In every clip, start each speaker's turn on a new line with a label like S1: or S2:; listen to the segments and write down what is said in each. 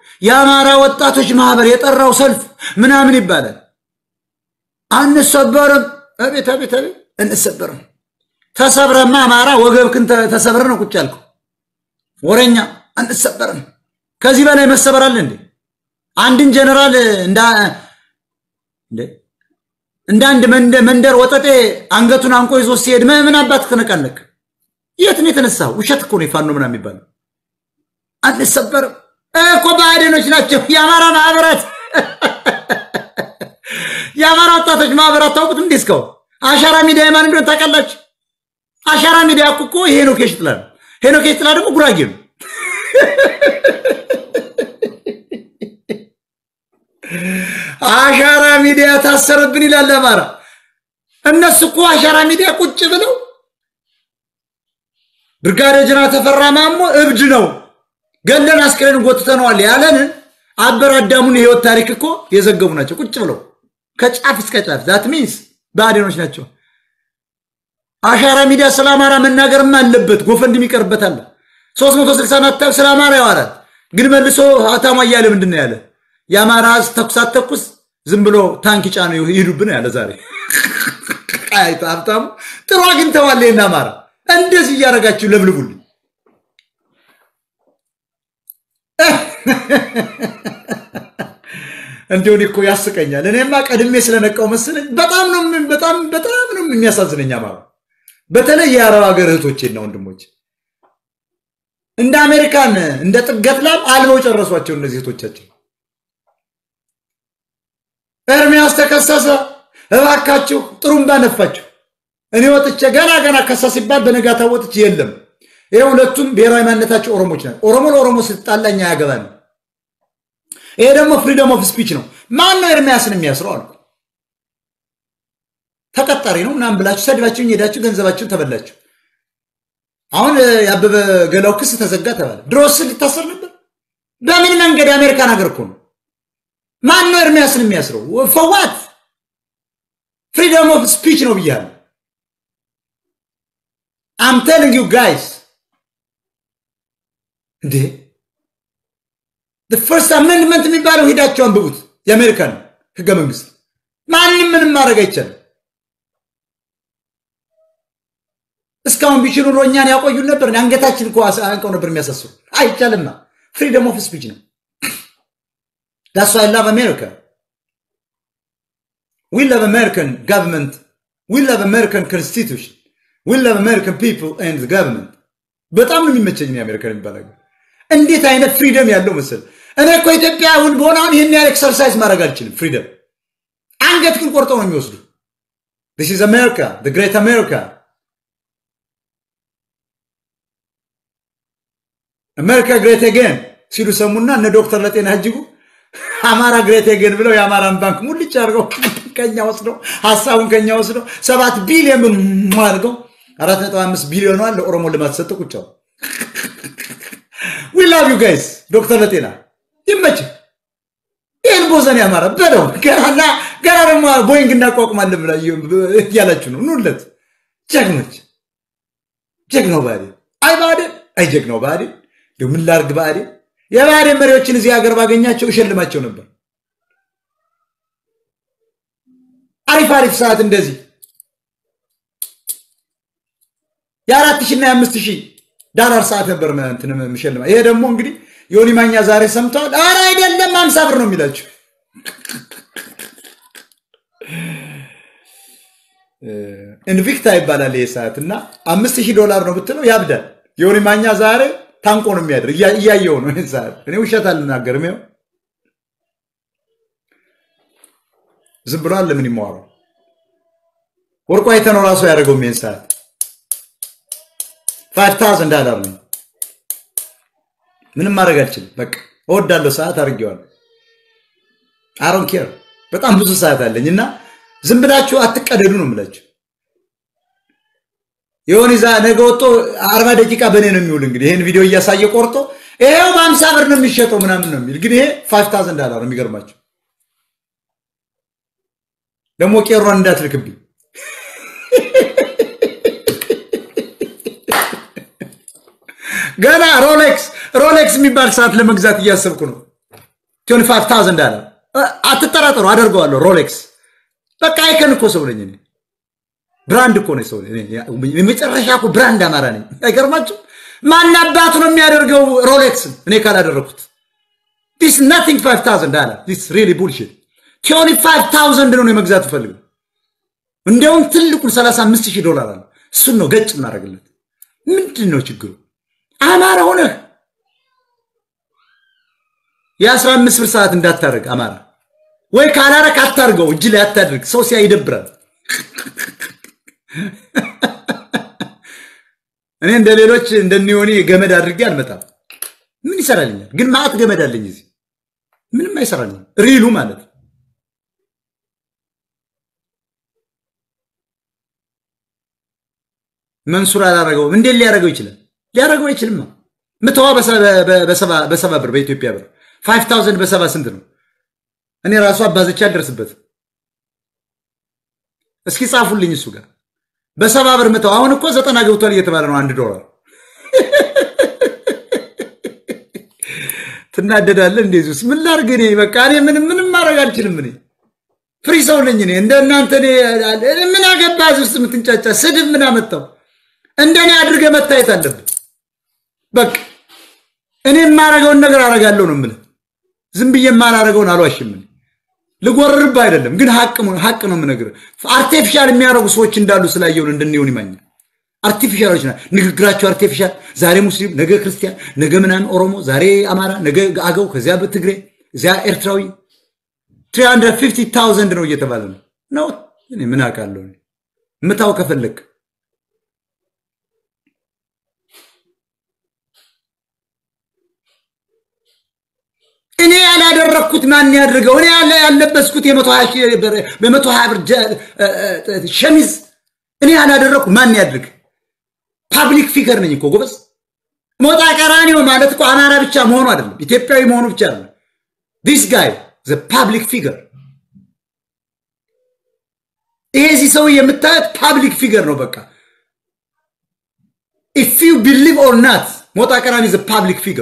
S1: የአማራ ወጣቶች ማህበር የጠራው ሰልፍ ምናምን ይባላል። አንሰበርም። አቤት አቤት አቤት፣ እንሰበርም። ተሰብረማ አማራ ወገብክን ተሰብረ ነው ቁጭ ያልከው ወረኛ። አንሰበርም። ከዚህ በላይ መሰበር አለ እንዴ? አንድን ጀነራል እንደ አንድ መንደር ወጠጤ አንገቱን አንቆ ይዞ ሲሄድ ምን አባት ትነቃለክ? የት ነው የተነሳው? ውሸት እኮ ነው የፋኖ ምናምን የሚባለው። አንሰበርም እኮ ብአዴኖች ናቸው የአማራ ማህበራት የአማራ ወጣቶች ማህበራት ታውቁት እንዴ? እስካሁን አሻራ ሚዲያ የማን እንደሆነ ታውቃላችሁ? አሻራ ሚዲያ እኮ ይሄ ሄኖክ የሽጥላ ነው። ሄኖክ የሽጥላ ደግሞ ጉራጌ ነው። አሻራ ሚዲያ ታሰረብን ይላል አማራ። እነሱ እኮ አሻራ ሚዲያ ቁጭ ብለው ብርጋዴር ጀነራል ተፈራ ማሞ እብድ ነው ገለን አስክሬን ጎትተነዋል ያለንን አበር አዳሙን የህይወት ታሪክ እኮ የዘገቡ ናቸው። ቁጭ ብለው ከጫፍ እስከ ጫፍ ዛት ሚንስ ብአዴኖች ናቸው። አሻራ ሚዲያ ስለ አማራ መናገርም አለበት። ጎፈንድም ይቀርበታል። 360 ናታብ ስለ አማራ ያወራል። ግን መልሶ ሀታማ እያለ ምንድን ነው ያለ? የአማራ ህዝብ ተኩስ አትተኩስ ዝም ብሎ ታንክ ጫኑ ይሄዱብን ያለ ዛሬ አይቶ ሀብታሙ ጥሩ አግኝተዋል። ይህን አማራ እንደዚህ እያደረጋችሁ ለብልቡልኝ። እንዲሁን እኮ ያስቀኛል። እኔማ ቀድሜ ስለነቃው መሰለኝ። በጣም ነው በጣም በጣም ነው የሚያሳዝነኝ አማራ። በተለይ የአረብ ሀገር እህቶቼና ወንድሞች እንደ አሜሪካን እንደ ጥገት ላም አልበው ጨረሷቸው እነዚህ እህቶቻችን። ኤርሚያስ ተከሰሰ፣ እባካችሁ ጥሩምባ ነፋችሁ። እኔ ወጥቼ ገና ገና ከሳ ሲባል በነጋታ ወጥቼ የለም። ይሄ ሁለቱም ብሔራዊ ማንነታቸው ኦሮሞች ናቸው። ኦሮሞ ለኦሮሞ ስትጣላኝ አያገባን። ይሄ ደግሞ ፍሪደም ኦፍ ስፒች ነው። ማን ነው ኤርሚያስን የሚያስረው አልኩ። ተቀጣሪ ነው ምናምን ብላችሁ ሰድባችሁኝ ሄዳችሁ ገንዘባችሁን ተበላችሁ። አሁን የአበበ ገላው ክስ ተዘጋ ተባለ። ድሮስ ሊታሰር ነበር። በምን መንገድ? የአሜሪካን ሀገር እኮ ነው። ማን ነው ኤርሚያስን የሚያስረው? ፈዋት ፍሪደም ኦፍ ስፒች ነው ብያለሁ። አም ቴሊንግ ዩ ጋይስ እንዴ ፈርስት አሜንድመንት የሚባለው ሄዳቸው አንብቡት። የአሜሪካን ህገ መንግስት ማንም ምንም ማድረግ አይቻልም። እስካሁን ቢችሉ ኖሮ እኛን ያቆዩን ነበር። አንገታችን እኮ አንቀው ነበር የሚያሳስሩ። አይቻልማ። ፍሪደም ኦፍ ስፒች ነው። ዳስ ዋይ ላቭ አሜሪካ ዊ ላቭ አሜሪካን ጋቨርንመንት ዊ ላቭ አሜሪካን ኮንስቲቱሽን ዊ ላቭ አሜሪካን ፒፕል ኤንድ ጋቨርንመንት። በጣም ነው የሚመቸኝ የአሜሪካን የሚባል ሀገር። እንዴት አይነት ፍሪደም ያለው መሰል። እኔ እኮ ኢትዮጵያ አሁን በሆነ አሁን ይህን ያህል ኤክሰርሳይዝ ማድረግ አልችልም። ፍሪደም አንገት ግን ቆርጠው ነው የሚወስዱ። ዲስ ኢዝ አሜሪካ ግሬት አሜሪካ አሜሪካ ግሬት አጌን ሲሉ ሰሙና እነ ዶክተር ለጤና እጅጉ አማራ ግሬት አጌን ብለው የአማራን ባንክ ሙልጭ አድርገው ከኛ ወስደው ሀሳቡን ከኛ ወስደው ሰባት ቢሊዮን አድርገው አራት ነጥብ አምስት ቢሊዮኗን ለኦሮሞ ልማት ሰጠ ቁጫው ዊ ላቭ ዩ ጋይስ ዶክተር ለጤና ይመችህ። ይህን ቦዘን ያማረ በለው ገና ገና ደግሞ ቦይንግ እናቋቁማለን ብላ እያላችሁ ነው። ኑለት ጀግኖች፣ ጀግናው ብአዴን አይ ብአዴን አይ ጀግናው ብአዴን እንደው ምን ላድርግ ብአዴን የብአዴን መሪዎችን እዚህ ሀገር ባገኛቸው እሸልማቸው ነበር። አሪፍ አሪፍ ሰዓት እንደዚህ የአራት ሺህ እና የአምስት ሺህ ዳላር ሰዓት ነበር እንትን የምሸልማ። ይሄ ደግሞ እንግዲህ ዮኒ ማኛ ዛሬ ሰምተዋል። ኧረ አይደለም አምሳ ብር ነው የሚላቸው። ኢንቪክታ ይባላል ይሄ ሰዓት እና አምስት ሺህ ዶላር ነው ብትለው ያብዳል። ዮኒ ማኛ ዛሬ ታንቆ ነው የሚያድር። እያየው ነው ይህን ሰዓት። እኔ ውሸት አልናገርም። ይኸው ዝም ብሏል። ለምን ይማዋረው ወርቁ አይተነው ራሱ ያደረገው ይህን ሰዓት ፋይቭ ታውዘንድ ዳላር ነው። ምንም ማድረግ አልችልም። በቃ እወዳለሁ። ሰዓት አድርጌዋለሁ። አሮን ኬር በጣም ብዙ ሰዓት አለኝ እና ዝም ብላችሁ አትቀደዱ ነው የምላችሁ። የሆነ ዛ ነገ ወጥቶ አርባ ደቂቃ በእኔ ነው የሚውል። እንግዲህ ይህን ቪዲዮ እያሳየ ቆርጦ ይሄው በአምሳ ብር ነው የሚሸጠው ምናምን ነው የሚል ግን ይሄ ፋይቭ ታውዘንድ ዳላር ነው። የሚገርማቸው ደግሞ ቄሯን እንዳትልክብኝ ገና ሮሌክስ ሮሌክስ የሚባል ሰዓት ለመግዛት እያሰብኩ ነው። 25 አለ። አትጠራጠሩ፣ አደርገዋለሁ። ሮሌክስ በቃ አይከን እኮ ሰው ነኝ እኔ። ብራንድ እኮ ነኝ ሰው ነኝ። የመጨረሻ እኮ ብራንድ አማራ ነኝ። አይገርማችሁ? ማን አባቱ ነው የሚያደርገው ሮሌክስን እኔ ካላደረኩት? ዲስ ናቲንግ 5000 ዳላር ዲስ ሪሊ ቡልሽት። ቲዮኒ 5000 ነው የመግዛት ፈልገው እንዲያውም ትልቁን 35 ሺህ ዶላር አለ። እሱን ነው ገጭ እናደርግለት። ምንድን ነው ችግሩ? አማራ ሆነህ የአስራ አምስት ብር ሰዓት እንዳታደርግ አማራ ወይ ካላረክ አታርገው፣ እጅ ላይ አታድርግ። ሰው ሲያ ይደብራል። እኔ እንደ ሌሎች እንደኒሆኔ ገመድ አድርጌ አልመጣም። ምን ይሰራልኛል? ግን ማዕት ገመድ አለኝ እዚህ ምንም አይሰራልኝም። ሪሉ ማለት መንሱር አላረገውም። እንዴት ሊያደርገው ይችላል? ሊያደርገው አይችልም። ምትዋ በሰባ ብር በኢትዮጵያ ብር ፋይቭ ታውዘንድ በሰባ ስንት ነው? እኔ ራሱ አባዘቻ አልደርስበት። እስኪ ጻፉልኝ እሱ ጋር በሰባ ብር ምተው። አሁን እኮ ዘጠና ገብቷል እየተባለ ነው አንድ ዶላር። ትናደዳለህ እንደዚህ ውስጥ ምን ላድርግ እኔ በቃ እኔ ምንም ምንም ማድረግ አልችልም። እኔ ፍሪ ሰው ነኝ እኔ እንደ እናንተ ምን አገባ እዚህ ውስጥ የምትንጫጫ ስድብ ምን አመጣው? እንደኔ አድርገህ መታየት አለብን። በቃ እኔ የማረገውን ነገር አረጋለሁ ነው የምልህ። ዝም ብዬ የማላረገውን አልዋሽም። ልጎርርብህ አይደለም ግን ሀቅ ነው የምነግርህ። አርቴፊሻል የሚያደርጉ ሰዎች እንዳሉ ስላየውን እንድንሆን ይማኛል። አርቲፊሻሎች ና ንግግራቸው አርቲፊሻል። ዛሬ ሙስሊም፣ ነገ ክርስቲያን፣ ነገ ምናምን ኦሮሞ፣ ዛሬ አማራ፣ ነገ አገው፣ ከዚያ በትግሬ እዚያ ኤርትራዊ 350,000 ነው እየተባለ ነው ነው። እኔ ምን አውቃለሁ? ምታው ከፈለግ እኔ ያላደረግኩት ማን ያድርገው? እኔ ያለበስኩት በመቶ ሀያ ብር ሸሚዝ እኔ ያላደረግኩት ማን ያድርግ? ፓብሊክ ፊገር ነኝ እኮ ጎበዝ። ሞጣ ቀራኒዮ ማለት እኮ አማራ ብቻ መሆኑ አይደለም፣ ኢትዮጵያዊ መሆኑ ብቻ አይደለም። ዲስ ጋይ ዘ ፓብሊክ ፊገር። ይሄ እዚህ ሰው የምታዩት ፓብሊክ ፊገር ነው። በቃ ኢፍ ዩ ቢሊቭ ኦር ናት ሞጣ ቀራኒ ዘ ፓብሊክ ፊገር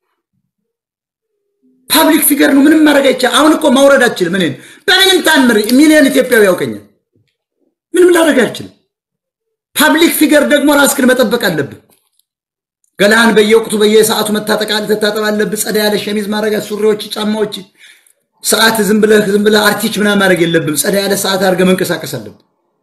S1: ፓብሊክ ፊገር ነው። ምንም ማድረግ አይቻልም። አሁን እኮ ማውረድ አችልም። እኔን በምንም ታምር ሚሊዮን ኢትዮጵያዊ ያውቀኛል። ምንም ላደርግ አልችልም። ፓብሊክ ፊገር ደግሞ ራስክን መጠበቅ አለብህ። ገላህን በየወቅቱ በየሰዓቱ መታጠቅ ትታጠብ አለብህ። ጸዳ ያለ ሸሚዝ ማድረግ፣ ሱሪዎች፣ ጫማዎች፣ ሰዓት ዝም ብለህ ዝም ብለህ አርቲች ምናምን ማድረግ የለብም። ጸዳ ያለ ሰዓት አድርገህ መንቀሳቀስ አለብህ።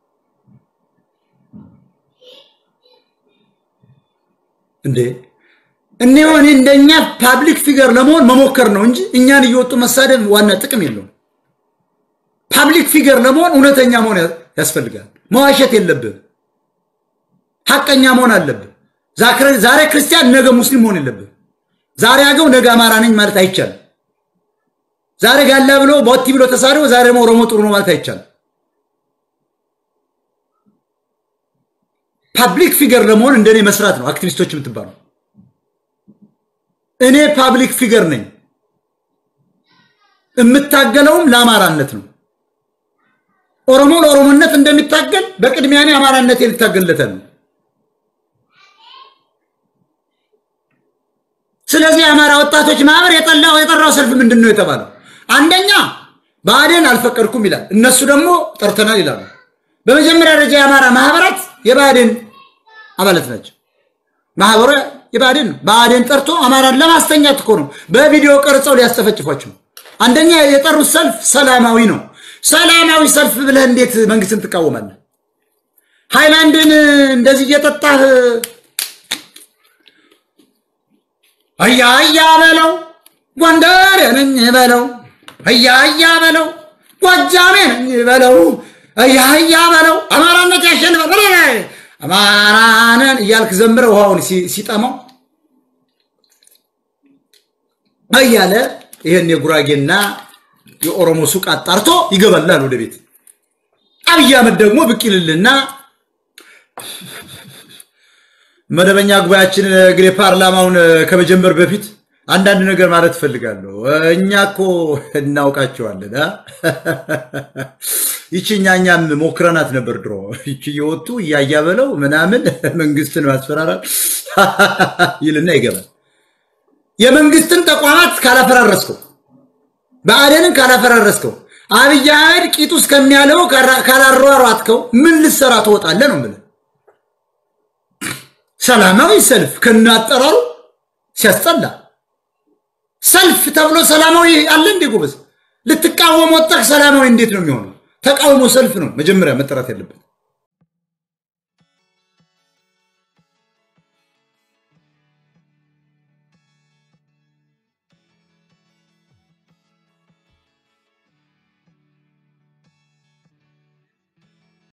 S1: እንዴ እኔ ሆኔ እንደኛ ፓብሊክ ፊገር ለመሆን መሞከር ነው እንጂ እኛን እየወጡ መሳደብ ዋና ጥቅም የለውም። ፓብሊክ ፊገር ለመሆን እውነተኛ መሆን ያስፈልጋል። መዋሸት የለብህም። ሐቀኛ መሆን አለብህ። ዛሬ ክርስቲያን ነገ ሙስሊም መሆን የለብህ። ዛሬ አገው ነገ አማራ ነኝ ማለት አይቻልም። ዛሬ ጋላ ብሎ ቦቲ ብሎ ተሳድቦ ዛሬ ደግሞ ኦሮሞ ጥሩ ነው ማለት አይቻልም። ፓብሊክ ፊገር ለመሆን እንደኔ መስራት ነው አክቲቪስቶች የምትባሉ እኔ ፓብሊክ ፊገር ነኝ። የምታገለውም ለአማራነት ነው። ኦሮሞ ለኦሮሞነት እንደሚታገል በቅድሚያ እኔ አማራነት ልታገልለታል ነው። ስለዚህ የአማራ ወጣቶች ማህበር የጠላው የጠራው ሰልፍ ምንድን ነው የተባለው? አንደኛ ብአዴን አልፈቀድኩም ይላል፣ እነሱ ደግሞ ጠርተናል ይላሉ። በመጀመሪያ ደረጃ የአማራ ማህበራት የብአዴን አባላት ናቸው። ማህበሩ የብአዴን ነው። ብአዴን ጠርቶ አማራን ለማስተኛት እኮ ነው። በቪዲዮ ቀርጸው ሊያስጨፈጭፏቸው። አንደኛ የጠሩት ሰልፍ ሰላማዊ ነው። ሰላማዊ ሰልፍ ብለህ እንዴት መንግስትን ትቃወማለህ? ሃይላንድን እንደዚህ እየጠጣህ አያ አያ በለው ጎንደር ነኝ በለው አያ አያ በለው ጎጃሜ ነኝ በለው አያ አያ በለው አማራነት ያሸንፋል አማራንን እያልክ ዘምረ ውሃውን ሲጠማው እያለ ይህን የጉራጌና የኦሮሞ ሱቅ አጣርቶ ይገባላል ወደ ቤት። አብይ አህመድ ደግሞ ብቅ ይልልና መደበኛ ጉባኤያችን እንግዲህ ፓርላማውን ከመጀመር በፊት አንዳንድ ነገር ማለት እፈልጋለሁ። እኛ እኮ እናውቃቸዋለን። ይቺ እኛ እኛም ሞክረናት ነበር ድሮ። ይቺ እየወጡ እያያ በለው ምናምን መንግስትን ማስፈራራት ይልና ይገባል። የመንግስትን ተቋማት ካላፈራረስከው ብአዴንን ካላፈራረስከው አብይ አህመድ ቂጡ እስከሚያለው ካላሯሯጥከው ምን ልሰራ ትወጣለህ ነው የምልህ። ሰላማዊ ሰልፍ ከናጠራሩ ሲያስጠላ ሰልፍ ተብሎ ሰላማዊ አለ እንዴ ጎበዝ? ልትቃወም ወጣህ። ሰላማዊ እንዴት ነው የሚሆነው? ተቃውሞ ሰልፍ ነው መጀመሪያ መጠራት ያለበት።